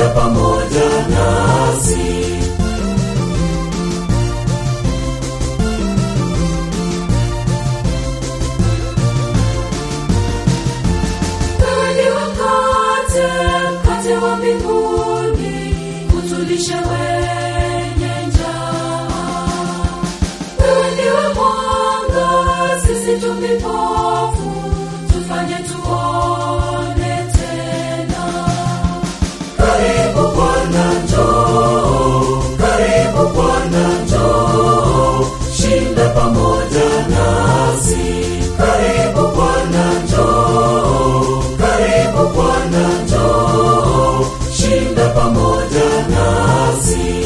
pamoja nasi. Wewe ni mkate, mkate wa mbinguni, utulishe wenye njaa. Wewe ndiwe mwanga, sisi tu vipofu, tufanye tuone tena. Karibu Bwana njoo, karibu Bwana njoo, shinda pamoja nasi. Karibu Bwana njoo, karibu Bwana njoo, shinda pamoja nasi.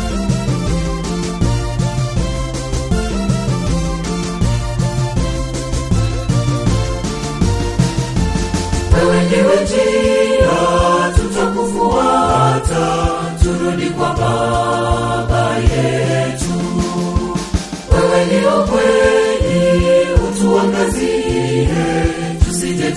Wewe ndiwe njia, tutakufuata, turudi kwa Baba yetu. Wewe ndio kweli, utuangazie, tusije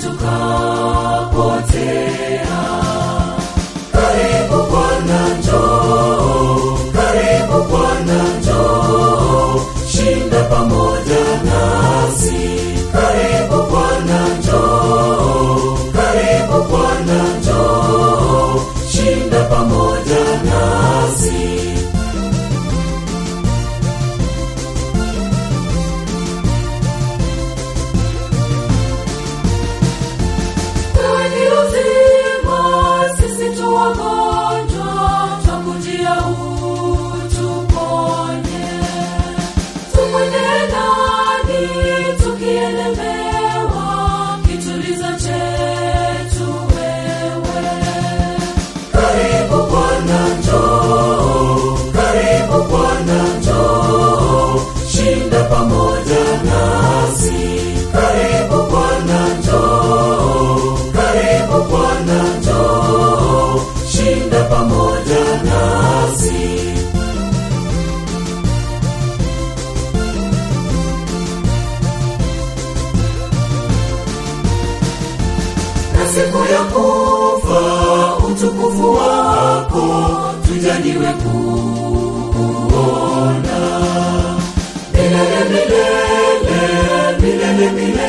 tukapotea. Karibu Bwana njoo, karibu Bwana njoo, shinda pamoja nasi. Karibu Bwana njoo, karibu Bwana njoo, shinda pamoja nasi. Wewe ni uzima, sisi tu wagonjwa, twakujia utuponye. Tumwendee nani tukielemewa, kitulizo chetu wewe. Karibu Bwana njoo, karibu Bwana njoo, shinda pamoja nasi. Karibu Bwana njoo, karibu Bwana njoo, shinda pamoja nasi. na siku ya kufa utukufu wako tujaliwe kuona milele milele milele milele